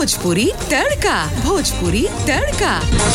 भोजपुरी तड़का भोजपुरी तड़का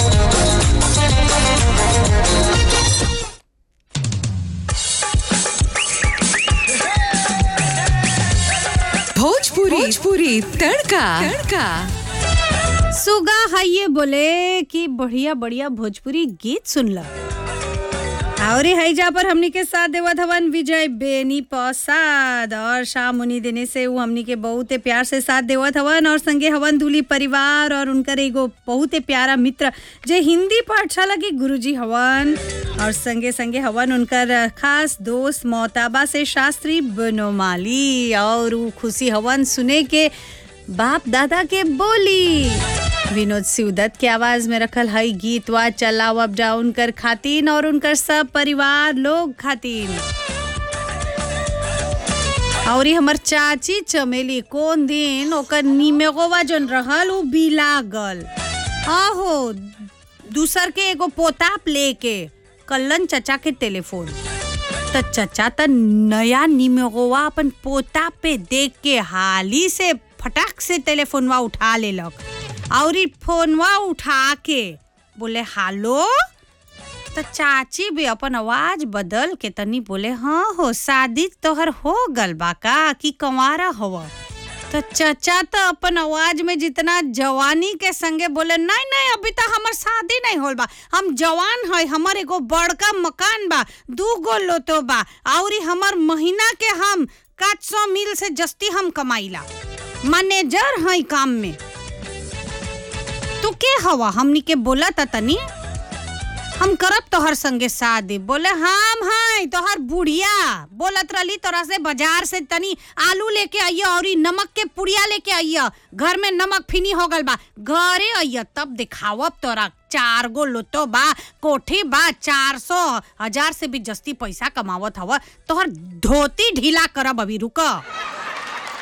भोजपुरी भोजपुरी तड़का तड़का सुगा हाइये बोले कि बढ़िया बढ़िया भोजपुरी गीत सुनला और हैजा पर हमनी के साथ देवत हवन विजय बेनी प्रसाद और शाम मुनि देने से वो हमनी के बहुते प्यार से साथ देवत हवन और संगे हवन दूली परिवार और उनकर एगो बहुते प्यारा मित्र जे हिंदी पाठशाला के गुरुजी हवन और संगे संगे हवन उनकर खास दोस्त मोहताबा से शास्त्री बनोमाली और उ खुशी हवन सुने के बाप दादा के बोली विनोद सिवदत्त के आवाज में रखल हई गीत वा चलाव अप डाउन कर खातिन और उनकर सब परिवार लोग खातिन और ये हमर चाची चमेली कौन दिन ओकर निमेगोवा जोन रहल उ बिला गल आहो दूसर के एगो पोताप लेके कल्लन चचा के टेलीफोन त चचा त नया निमेगोवा अपन पोता पे देख के हाली से फटाक से टेलीफोनवा उठा लेलक और ई फोनवा उठा के बोले हालो तो चाची भी अपन आवाज बदल के तनी बोले हाँ हो शादी तोहर हो गल बा का कि कंवारा हवा तो चचा तो अपन आवाज में जितना जवानी के संगे बोले नहीं नहीं अभी तो हमर शादी नहीं होल बा हम जवान है हमर एगो बड़का मकान बा दू गो लोतो बा और हमर महीना के हम काट सौ मिल से जस्ती हम कमाइला मैनेजर है काम में तू के हवा हमनी के बोला था तनी हम करब तोहर संगे शादी बोले हम हैं तोहर बुढ़िया बोलत रहली तोरा से बाजार से तनी आलू लेके आइया और ई नमक के पुड़िया लेके आइया घर में नमक फिनी हो गल बा घरे आइया तब दिखावब तोरा चार गो लोतो बा कोठी बा चार सौ हजार से भी जस्ती पैसा कमावत हवा तोहर धोती ढीला करब अभी रुक